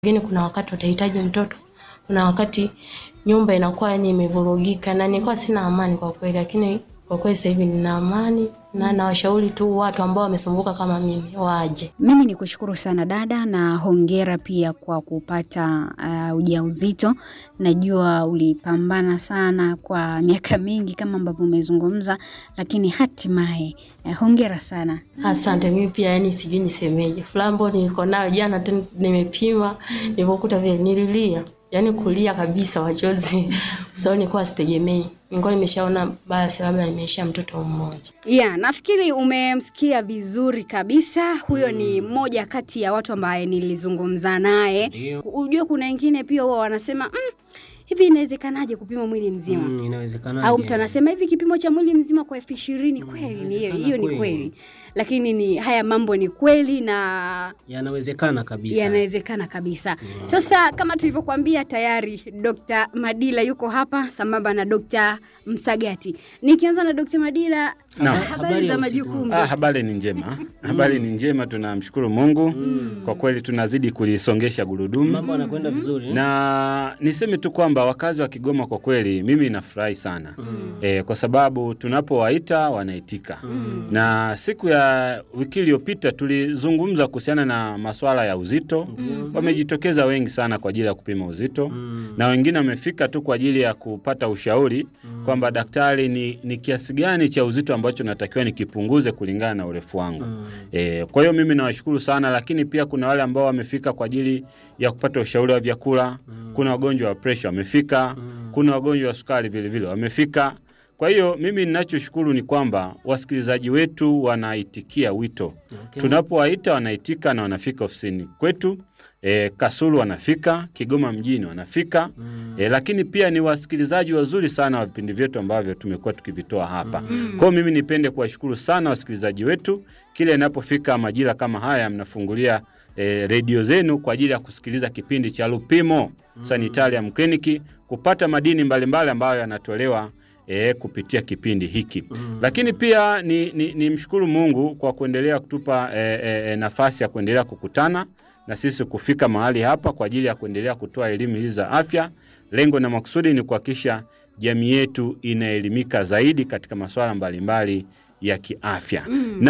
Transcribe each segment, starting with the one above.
Lakini kuna wakati utahitaji mtoto, kuna wakati nyumba inakuwa yani imevurugika, na nilikuwa sina amani kwa kweli, lakini kwa kweli sasa hivi nina amani na nawashauri tu watu ambao wamesumbuka kama mimi waje. Mimi ni kushukuru sana dada, na hongera pia kwa kupata uh, ujauzito. Najua ulipambana sana kwa miaka mingi kama ambavyo umezungumza, lakini hatimaye uh, hongera sana. Asante. Mimi pia yani sijui nisemeje, furaha ambayo niko nayo jana tu nimepima, nilipokuta vile nililia, yani kulia kabisa machozi, sababu nilikuwa sitegemei, nilikuwa nimeshaona basi labda nimeisha mtoto mmoja. Yeah, nafikiri umemsikia vizuri kabisa. Huyo ni mmoja kati ya watu ambaye nilizungumza naye. Ndio. Ujue kuna wengine pia huwa wanasema mm, hivi inawezekanaje kupima mwili mzima Mm, inawezekana. au mtu anasema hivi kipimo cha mwili mzima kwa elfu ishirini kweli? Ni hiyo inawezekana hiyo ni kweli. kweli, lakini ni haya mambo ni kweli na yanawezekana kabisa. yanawezekana kabisa. Sasa kama tulivyokuambia tayari, Dr. Madila yuko hapa sambamba na Dr. Msagati. Nikianza na Dr. Madila, Naam. habari Habari za ya majukumu. Ah, habari ni njema, habari ni njema, tunamshukuru Mungu kwa kweli, tunazidi kulisongesha gurudumu Mambo yanakwenda vizuri. na niseme tu kwamba wakazi wa Kigoma kwa kweli mimi nafurahi sana e, kwa sababu tunapowaita wanaitika na siku ya wiki iliyopita tulizungumza kuhusiana na masuala ya uzito wamejitokeza wengi sana kwa ajili ya kupima uzito na wengine wamefika tu kwa ajili ya kupata ushauri kwamba daktari, ni, ni kiasi gani cha uzito ambacho natakiwa nikipunguze kulingana na urefu wangu e, kwa hiyo mimi nawashukuru sana, lakini pia kuna wale ambao wamefika kwa ajili ya kupata ushauri wa vyakula. Kuna wagonjwa wa presha wamefika, kuna wagonjwa wa sukari vilevile wamefika. Kwa hiyo mimi ninachoshukuru ni kwamba wasikilizaji wetu wanaitikia wito Okay. tunapowaita wanaitika na wanafika ofisini kwetu. E, Kasulu wanafika, Kigoma mjini wanafika e, lakini pia ni wasikilizaji wazuri sana wa vipindi vyetu ambavyo tumekuwa tukivitoa hapa. Kwa hiyo mimi nipende kuwashukuru sana wasikilizaji wetu, kila inapofika majira kama haya mnafungulia e, redio zenu kwa ajili ya kusikiliza kipindi cha Lupimo Sanitarium Clinic kupata madini mbalimbali ambayo yanatolewa e, kupitia kipindi hiki lakini pia ni, ni, ni mshukuru Mungu kwa kuendelea kutupa e, e, e, nafasi ya kuendelea kukutana na sisi kufika mahali hapa kwa ajili ya kuendelea kutoa elimu hizi za afya. Lengo na makusudi ni kuhakikisha jamii yetu inaelimika zaidi katika masuala mbalimbali ya kiafya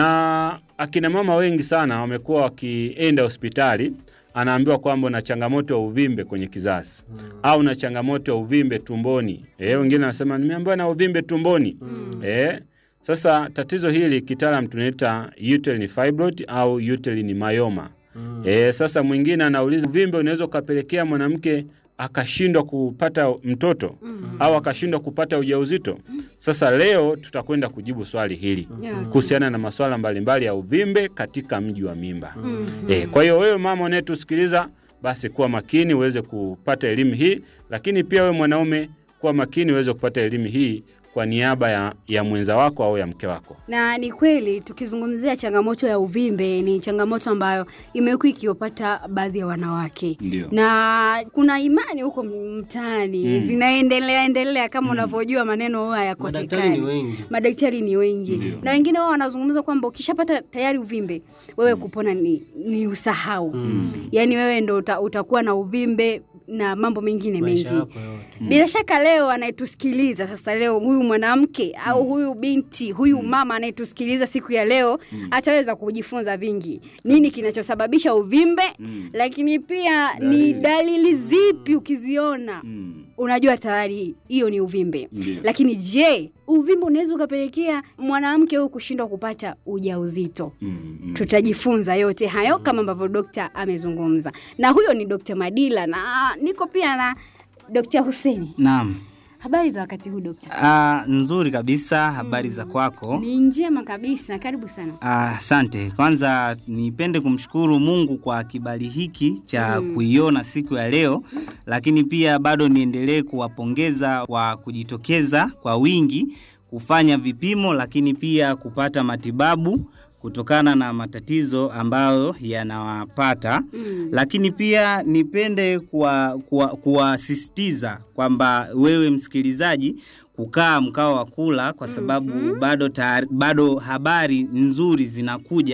na akina mama wengi sana wamekuwa wakienda hospitali anaambiwa kwamba una changamoto ya uvimbe kwenye kizazi au na changamoto ya uvimbe tumboni. Eh, wengine wanasema nimeambiwa na uvimbe tumboni. Eh, sasa tatizo hili kitaalam tunaita uterine fibroid au uterine myoma. Eh, sasa mwingine anauliza uvimbe unaweza ukapelekea mwanamke akashindwa kupata mtoto au akashindwa kupata ujauzito. Sasa leo tutakwenda kujibu swali hili Yeah. kuhusiana na masuala mbalimbali ya uvimbe katika mji wa mimba. Eh, kwa hiyo wewe mama unayetusikiliza basi kuwa makini uweze kupata elimu hii, lakini pia wewe mwanaume kuwa makini uweze kupata elimu hii kwa niaba ya, ya mwenza wako au ya mke wako. Na ni kweli tukizungumzia changamoto ya uvimbe ni changamoto ambayo imekuwa ikiwapata baadhi ya wanawake Ndio. na kuna imani huko mtaani zinaendelea endelea kama unavyojua maneno haya Madaktari ni yakosekani. wengi. Madaktari ni wengi na wengine wao wanazungumza kwamba ukishapata tayari uvimbe wewe kupona ni, ni usahau yaani wewe ndo uta, utakuwa na uvimbe na mambo mengine Maisha mengi yako yote. bila shaka leo anayetusikiliza sasa leo huyu mwanamke au huyu binti huyu mama anayetusikiliza siku ya leo ataweza kujifunza vingi nini kinachosababisha uvimbe lakini pia ni dalili zipi ukiziona unajua tayari hiyo ni uvimbe Ndio. lakini je uvimbe unaweza ukapelekea mwanamke huyu kushindwa kupata ujauzito Mm, mm. tutajifunza yote hayo kama ambavyo dokta amezungumza na huyo ni dokta madila na niko pia na dokta huseni Naam. habari za wakati huu dokta Ah, nzuri kabisa. Habari za kwako? ni njema kabisa karibu sana Ah, Asante. Kwanza nipende kumshukuru Mungu kwa kibali hiki cha kuiona siku ya leo, lakini pia bado niendelee kuwapongeza kwa kujitokeza kwa wingi kufanya vipimo, lakini pia kupata matibabu kutokana na matatizo ambayo yanawapata Mm. lakini pia nipende kuwasisitiza kuwa, kuwasisitiza kwamba wewe msikilizaji kukaa mkao wa kula kwa sababu bado, taari, bado habari nzuri zinakuja Mm.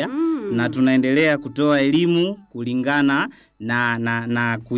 na tunaendelea kutoa elimu kulingana na, na, na